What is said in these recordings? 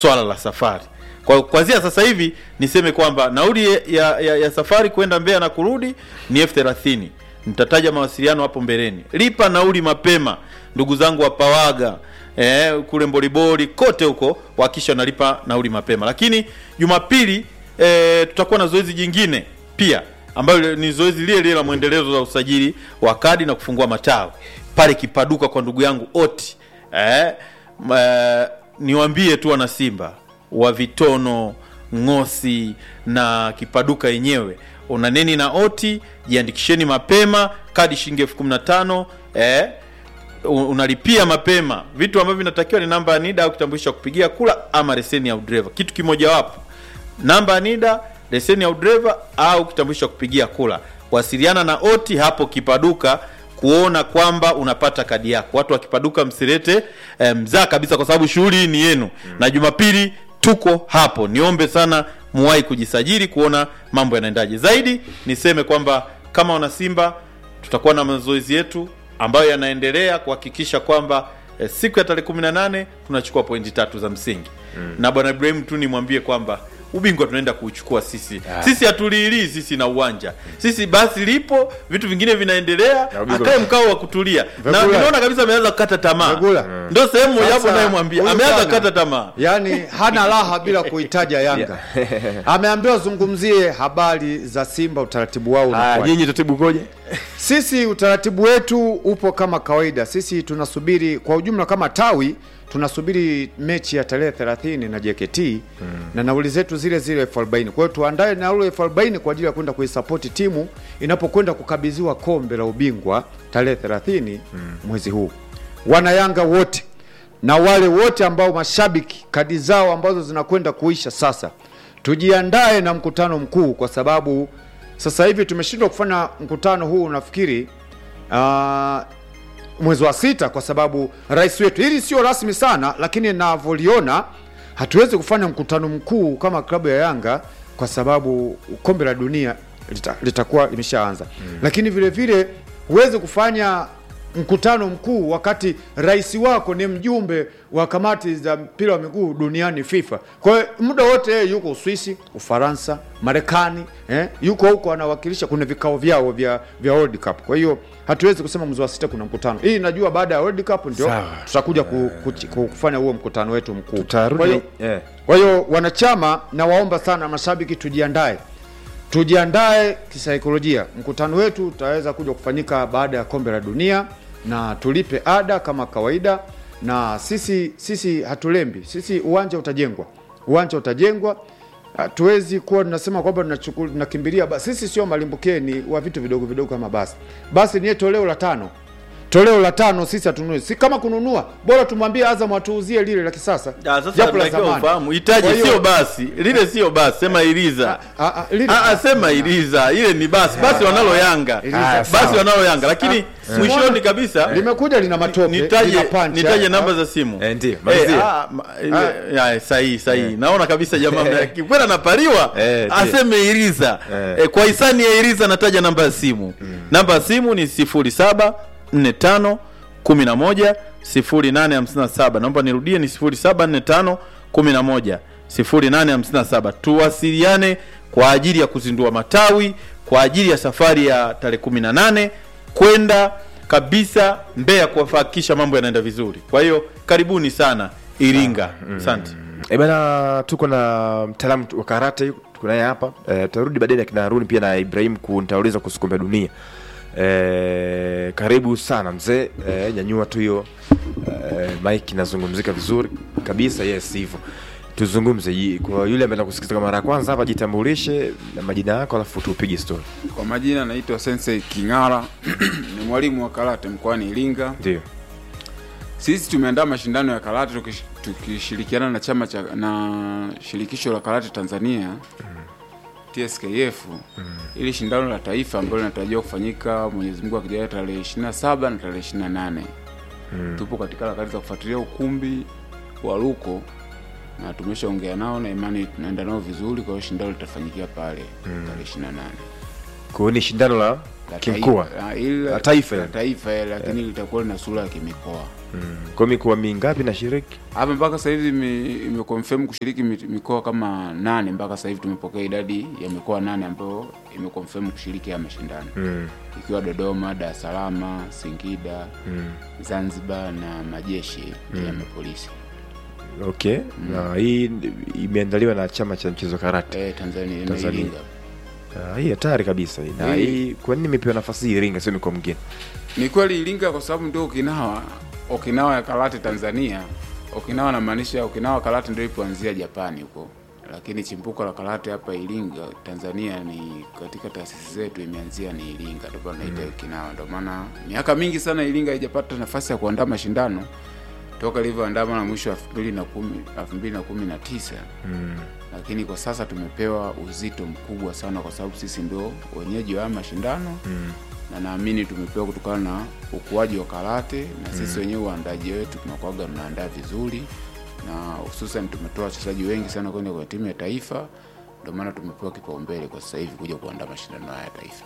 swala la safari. Kwa kuanzia sasa hivi niseme kwamba nauli ya, ya, ya safari kwenda Mbeya na kurudi ni elfu thelathini. Nitataja mawasiliano hapo mbeleni. Lipa nauli mapema, ndugu zangu wa Pawaga eh, kule Mboliboli kote huko, wakisha nalipa nauli mapema. Lakini Jumapili eh, tutakuwa na zoezi jingine pia ambayo ni zoezi lile lile la mwendelezo wa usajili wa kadi na kufungua matawi pale Kipaduka kwa ndugu yangu Oti eh, ma, niwaambie tu wana Simba wa Vitono, Ng'osi na Kipaduka yenyewe, una neni na Oti, jiandikisheni mapema, kadi shilingi elfu kumi na tano eh, unalipia mapema. Vitu ambavyo vinatakiwa ni namba ya NIDA au kitambulisho cha kupigia kula ama leseni ya udereva, kitu kimojawapo, namba ya NIDA, leseni ya udereva au kitambulisho cha kupigia kula. Wasiliana na Oti hapo Kipaduka kuona kwamba unapata kadi yako. Watu wa Kipaduka msilete eh, mzaa kabisa, kwa sababu shughuli hii ni yenu mm. na Jumapili tuko hapo. Niombe sana muwahi kujisajili kuona mambo yanaendaje. Zaidi niseme kwamba kama wana Simba tutakuwa na mazoezi yetu ambayo yanaendelea kuhakikisha kwamba eh, siku ya tarehe 18 tunachukua pointi tatu za msingi mm. na bwana Ibrahim tu nimwambie kwamba ubingwa tunaenda kuuchukua sisi Ah. sisi hatuliilii sisi na uwanja sisi basi lipo vitu vingine vinaendelea Na ubingwa- akae mkao wa kutulia na Vegula. ninaona kabisa ameanza kukata tamaa Vegula. ndio sehemu mojawapo Sasa, nayemwambia huyu ameanza bwana, kukata tamaa yaani hana raha bila kuitaja Yanga. Ameambiwa zungumzie habari za Simba, utaratibu wao Ah, unakuwaje. nyinyi taratibu koje? Sisi utaratibu wetu upo kama kawaida. Sisi tunasubiri kwa ujumla kama tawi tunasubiri mechi ya tarehe 30 na JKT na nauli zetu zile zile elfu arobaini. Kwa hiyo tuandae nauli elfu arobaini kwa ajili ya kwenda kuisapoti timu inapokwenda kukabidhiwa kombe la ubingwa tarehe 30 mwezi huu. Wana Yanga wote na wale wote ambao mashabiki kadi zao ambazo zinakwenda kuisha sasa, tujiandae na mkutano mkuu, kwa sababu sasa hivi tumeshindwa kufanya mkutano huu nafikiri ah, mwezi wa sita, kwa sababu rais wetu, hili sio rasmi sana, lakini navyoliona hatuwezi kufanya mkutano mkuu kama klabu ya Yanga kwa sababu kombe la dunia lita- litakuwa limeshaanza lakini vile vile huwezi kufanya mkutano mkuu wakati rais wako ni mjumbe wa kamati za mpira wa miguu duniani FIFA. Kwa hiyo muda wote yeye yuko Uswisi, Ufaransa, Marekani eh, yuko huko anawakilisha, kuna vikao vyao vya vya World Cup. Kwa hiyo hatuwezi kusema mwezi wa sita kuna mkutano. Hii najua baada ya World Cup ndio Sawa. tutakuja ku, ku, ku, kufanya huo mkutano wetu mkuu. Kwa Tutarudi. hiyo eh. kwa hiyo wanachama, nawaomba sana mashabiki, tujiandae, tujiandae kisaikolojia. Mkutano wetu utaweza kuja kufanyika baada ya kombe la dunia, na tulipe ada kama kawaida, na sisi sisi hatulembi, sisi uwanja utajengwa, uwanja utajengwa. Hatuwezi kuwa tunasema kwamba tunachuku- tunakimbilia basi. Sisi sio malimbukeni wa vitu vidogo vidogo kama basi. Basi ni toleo la tano toleo la tano sisi hatununui, si kama kununua, bora tumwambie Azam atuuzie lile la kisasa, Ah, sasa japo la natakiwa zamani. ufahamu itaje Kwa hiyo- sio basi lile sio basi sema iliza Ah, ah, lile- Ah, ah, sema iliza ile ni basi basi wanalo yanga Iliza. Ah, basi sawa. wanalo yanga lakini mwishoni kabisa limekuja lina matope nitaje lina punch, nitaje ah, namba za simu Eh, ndio, Eh, malizia. ah, ma- ile- ya, sahihi sahihi naona kabisa jamaa kwenda napariwa Eh, ndio. aseme iriza Eh. Eh, kwa hisani ya iriza nataja namba ya simu namba ya simu ni 0745 11 0857 naomba nirudie ni 0745 11 0857 tuwasiliane kwa ajili ya kuzindua matawi kwa ajili ya safari ya tarehe 18 kwenda kabisa Mbeya kuhakikisha mambo yanaenda vizuri. Kwa hiyo karibuni sana Iringa. Asante. Eh bana, tuko na mtaalamu wa karate tuko naye hapa eh, tutarudi baadaye na kina Haruni pia na Ibrahim kunitauliza kuhusu kombe la dunia. Eh, karibu sana mzee eh, nyanyua tu hiyo eh, mic inazungumzika vizuri kabisa. Yes, hivyo tuzungumze. Yi- Kwa yule ambaye anakusikiliza kwa mara ya kwanza hapa, jitambulishe na majina yako, alafu tupige story. Kwa majina naitwa Sensei King'ara ni mwalimu wa karate mkoani Iringa. Ndio. Sisi tumeandaa mashindano ya karate tukish- tukishirikiana na chama cha na shirikisho la karate Tanzania TSKF ili shindano la taifa ambalo linatarajiwa kufanyika Mwenyezi Mungu akijalia tarehe 27 na tarehe 28. Tupo katika harakati za kufuatilia ukumbi wa Ruko na tumeshaongea nao na imani tunaenda nao vizuri, kwa hiyo shindano litafanyikia pale tarehe 28 Kwa hiyo ni shindano la la kimkoa. taifa, ah, ili La taifa la yani. taifa eh, lakini litakuwa lina sura ya kimikoa kwa mikoa mingapi na shiriki hapa mpaka sasa hivi ime- imeconfirm kushiriki mi- mikoa kama nane mpaka sasa hivi tumepokea idadi ya mikoa nane ambayo imeconfirm kushiriki haya mashindano mm. ikiwa Dodoma, Dar es Salaam, Singida, Zanzibar na majeshi ya mapolisi okay na hii imeandaliwa na chama cha mchezo karate eh, Tanzania na Tanzania. Iringa. Ah, hii hatari kabisa hii. na Hii- hii kwa nini imepewa nafasi hii Iringa sio mikoa mingine Ni kweli Iringa kwa sababu ndio Okinawa, Okinawa ya karate Tanzania. Okinawa namaanisha Okinawa karate ndio ilipoanzia Japani huko, lakini chimbuko la karate hapa Iringa Tanzania ni katika taasisi zetu imeanzia ni Iringa, ndio maana naita Okinawa. Ndio maana miaka mingi sana Iringa haijapata nafasi ya kuandaa mashindano toka ilivyoandama na mwisho wa 2010 2019 lakini kwa sasa tumepewa uzito mkubwa sana kwa sababu sisi ndio wenyeji wa haya mashindano na naamini tumepewa kutokana na ukuaji wa karate na sisi wenyewe uandaji wetu tunakuwaga tunaandaa vizuri na hususan tumetoa wachezaji wengi sana kwenda kwenye timu ya taifa ndio maana tumepewa kipaumbele kwa sasa hivi kuja kuandaa mashindano haya ya taifa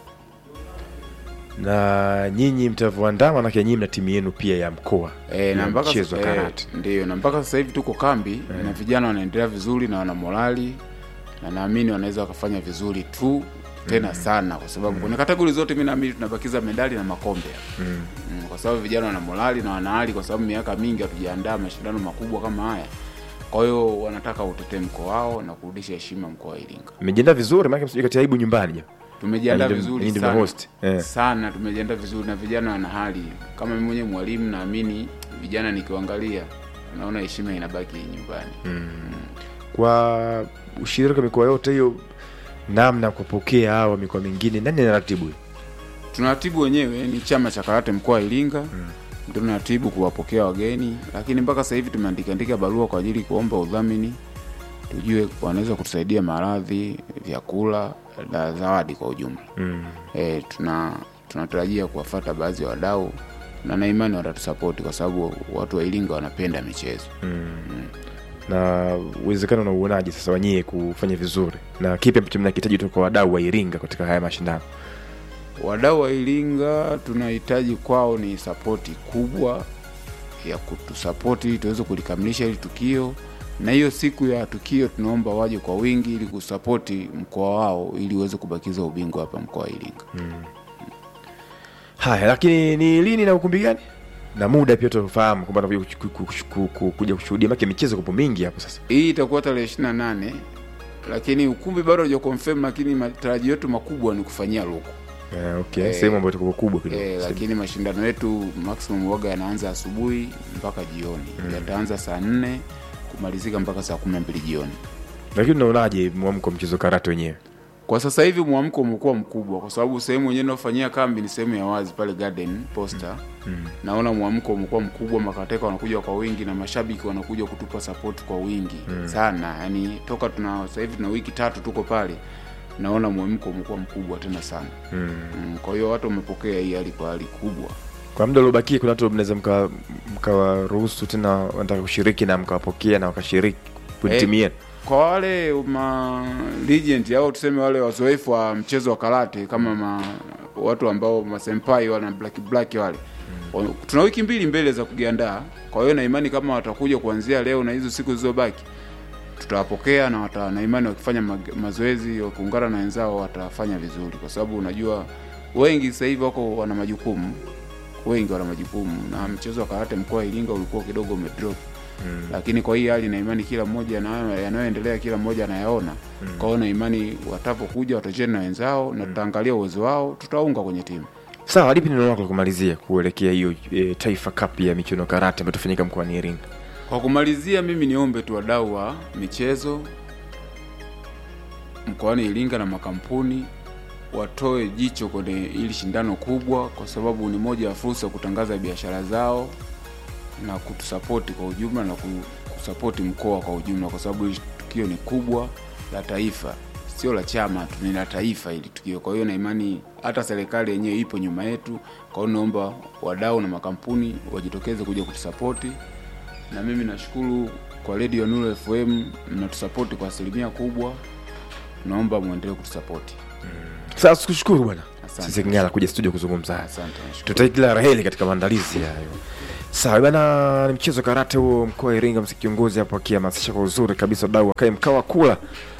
na nyinyi mtavyoandaa manake nyinyi mna timu yenu pia ya mkoa E, na ya mpaka mchezo wa sasa- karate eh, ndio na mpaka sasa hivi tuko kambi na vijana wanaendelea vizuri na wana morali na naamini wanaweza wakafanya vizuri tu tena sana kwa sababu kwenye kategori zote mi naamini tunabakiza medali na makombe mm. kwa sababu vijana wana morali na wana hali kwa sababu miaka mingi hatujaandaa mashindano makubwa kama haya kwa hiyo wanataka utetee mkoa wao na kurudisha heshima mkoa wa Iringa mmejiandaa vizuri maana msije kati aibu nyumbani jamaa. tumejiandaa Yaani ndio- vizuri nyinyi ndio sana, host, eh. sana tumejiandaa vizuri na vijana wana hali kama mimi mwenyewe mwalimu naamini vijana nikiwaangalia naona heshima inabaki nyumbani kwa ushirika mikoa yote hiyo namna ya kupokea hawa mikoa mingine nani anaratibu hiyo? tunaratibu wenyewe ni chama cha karate mkoa wa Iringa ndio tunaratibu kuwapokea wageni lakini mpaka sasa hivi tumeandika andika barua kwa ajili kuomba udhamini tujue wanaweza kutusaidia maradhi vyakula na zawadi kwa ujumla mm. e, tuna tunatarajia kuwafata baadhi ya wadau na na imani watatusapoti kwa sababu watu wa Iringa wanapenda michezo. na uwezekano na uonaji sasa wanyie kufanya vizuri na kipi ambacho mnakihitaji kutoka kwa wadau wa Iringa katika haya mashindano Wadau wa Iringa tunahitaji kwao ni sapoti kubwa ya kutusapoti ili tuweze kulikamilisha hili tukio, na hiyo siku ya tukio tunaomba waje kwa wingi ili kusapoti mkoa wao ili uweze kubakiza ubingwa hapa mkoa wa Iringa. haya lakini ni lini na ukumbi gani na muda pia tufahamu kwamba tunakuja kuchu- ku- ku- ku- ku- kuja kushuhudia make michezo kupo mingi hapo sasa Hii itakuwa tarehe 28 lakini ukumbi bado haja confirm, lakini matarajio yetu makubwa ni kufanyia luku Eh, okay Eh, sehemu ambayo itakuwa kubwa kidogo E, lakini mashindano yetu maximum waga yanaanza asubuhi mpaka jioni yataanza saa nne kumalizika mpaka saa kumi na mbili jioni. lakini unaonaje mwamko wa mchezo karate wenyewe Kwa sasa hivi mwamko umekuwa mkubwa, kwa sababu sehemu yenyewe inayofanyia kambi ni sehemu ya wazi pale Garden Posta. Naona mwamko umekuwa mkubwa, makateka wanakuja kwa wingi na mashabiki wanakuja kutupa support kwa wingi sana. Yani toka tuna sasa hivi tuna wiki tatu tuko pale, naona mwamko umekuwa mkubwa tena sana mm. Kwa hiyo watu wamepokea hii hali kwa hali kubwa. kwa muda uliobakia kuna watu mnaweza mka- mkawaruhusu tena wanataka kushiriki na mkawapokea na wakashiriki kwenye Eh, timu yenu kwa wale ma legend au tuseme wale wazoefu wa mchezo wa karate kama ma, watu ambao masenpai wale na black black wale mm. tuna wiki mbili mbele za kujiandaa. Kwa hiyo na imani kama watakuja kuanzia leo na hizo siku zilizobaki tutawapokea na wata, na imani wakifanya ma, mazoezi wakiungana na wenzao watafanya vizuri, kwa sababu unajua wengi sasa hivi wako wana majukumu, wengi wana majukumu, na mchezo wa karate mkoa wa Iringa ulikuwa kidogo umedrop mm. lakini kwa hii hali na imani kila mmoja na- yanayoendelea kila mmoja anayaona mm. kwa hiyo na imani watapokuja watacheza na wenzao na tutaangalia uwezo wao, tutaunga kwenye timu. sawa lipi neno lako la kumalizia kuelekea hiyo e, taifa cup ya michuano ya karate ambayo tafanyika mkoani iringa Kwa kumalizia, mimi niombe tu wadau wa michezo mkoani Iringa na makampuni watoe jicho kwenye hili shindano kubwa, kwa sababu ni moja ya fursa ya kutangaza biashara zao na kutusapoti kwa ujumla na ku- kusapoti mkoa kwa ujumla, kwa sababu hili tukio ni kubwa la taifa, sio la chama tu, ni la taifa hili tukio. Kwa hiyo na imani hata serikali yenyewe ipo nyuma yetu. Kwa hiyo naomba wadau na makampuni wajitokeze kuja kutusapoti na mimi nashukuru kwa Radio Nuru FM mnatusapoti kwa asilimia kubwa, naomba muendelee kutusapoti. sasa tukushukuru bwana Asante. sisi King'ala kuja studio kuzungumza haya. Asante, nashukuru. Tutakia kila la heri katika maandalizi hayo. Sawa bana, ni mchezo wa karate huo mkoa wa Iringa, msi kiongozi hapo akihamasisha kwa uzuri kabisa wadau wakae mkao wa kula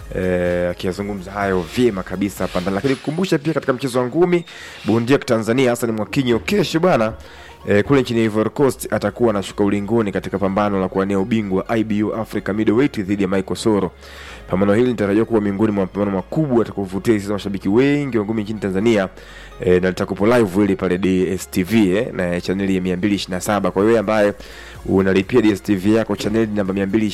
eh, akiyazungumza hayo vyema kabisa hapa ndani, lakini kukumbusha pia katika mchezo wa ngumi bondia wa Tanzania Hassan Mwakinyo kesho bana eh, kule nchini Ivory Coast atakuwa anashuka ulingoni katika pambano la kuwania ubingwa wa IBU Africa Middleweight dhidi ya Michael Soro. Pambano hili linatarajiwa kuwa miongoni mwa mapambano makubwa atakayovutia hisia za mashabiki wengi wa ngumi nchini Tanzania e, na litakupo live ili pale DSTV eh, na chaneli ya 227 kwa wewe ambaye unalipia DSTV yako chaneli namba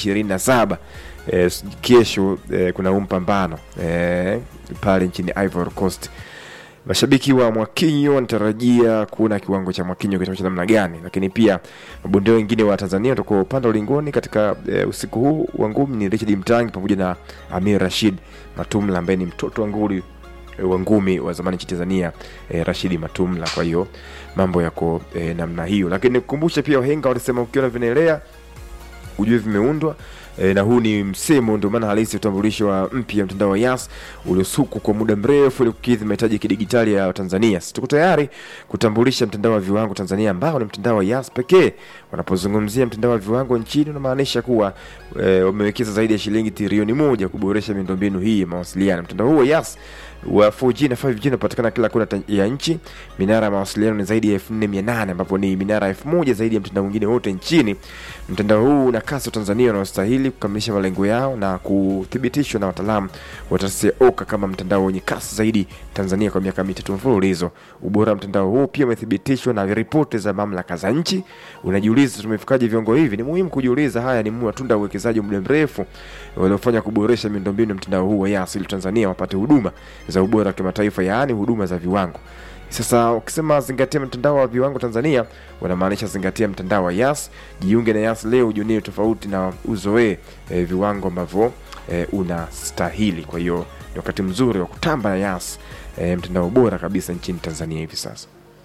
227 e, kesho e, kuna huu mpambano e, pale nchini Ivory Coast mashabiki wa Mwakinyo wanatarajia kuona kiwango cha Mwakinyo kitakuwa cha namna gani, lakini pia mabondia wengine wa Tanzania watakuwa upande wa ulingoni katika e, usiku huu wa ngumi ni Richard Mtangi pamoja na Amir Rashid Matumla ambaye ni mtoto wa nguli e, wa ngumi wa zamani nchini Tanzania e, Rashidi Matumla. Kwa hiyo mambo yako e, namna hiyo, lakini nikukumbushe pia wahenga walisema ukiona vinaelea ujue vimeundwa e, na huu ni msemo ndio maana halisi utambulisho wa mpya mtandao wa Yas uliosukwa kwa muda mrefu ili kukidhi mahitaji ya kidigitali ya Tanzania. Sisi tuko tayari kutambulisha mtandao wa viwango Tanzania ambao ni mtandao wa Yas pekee. Wanapozungumzia mtandao wa viwango nchini, unamaanisha kuwa e, wamewekeza zaidi ya shilingi trilioni moja kuboresha miundombinu hii ya mawasiliano. Mtandao huu wa Yas wa 4G na 5G unapatikana kila kona ta- ya nchi. Minara ya mawasiliano ni zaidi ya 4800 ambapo ni minara 1000 zaidi ya mtandao mwingine wote nchini. Mtandao huu una kasi wa Tanzania wanaostahili kukamilisha malengo yao na kuthibitishwa na wataalamu wa taasisi ya OCA kama mtandao wenye kasi zaidi Tanzania kwa miaka mitatu mfululizo. Ubora wa mtandao huu pia umethibitishwa na ripoti za mamlaka za nchi. Unajiuliza tumefikaje viwango hivi? Ni muhimu kujiuliza. Haya ni matunda ya uwekezaji wa muda mrefu waliofanya kuboresha miundombinu ya mtandao huu wa Yas ili Tanzania wapate huduma za ubora wa kimataifa, yaani huduma za viwango. Sasa ukisema zingatia mtandao wa viwango Tanzania, wanamaanisha zingatia mtandao wa Yas. Jiunge na Yas leo, ujionie tofauti na uzoee e, viwango ambavyo e, unastahili. Kwa hiyo ni wakati mzuri wa kutamba na Yas, e, mtandao bora kabisa nchini Tanzania hivi sasa.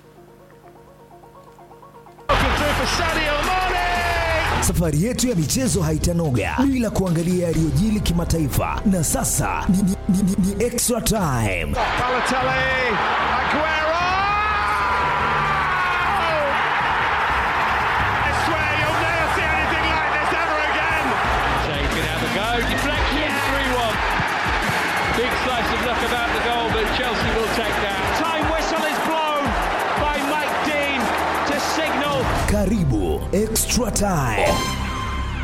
Safari yetu ya michezo haitanoga bila kuangalia yaliyojili kimataifa, na sasa ni, ni, ni, ni, ni extra time. Balotelli, Aguero! I swear you'll never see anything like this ever again. Shea can have a go. Deflection, 3 1. Big slice of luck about the goal, but Chelsea will take that. Time whistle is blown by Mike Dean to signal Karibu extra time.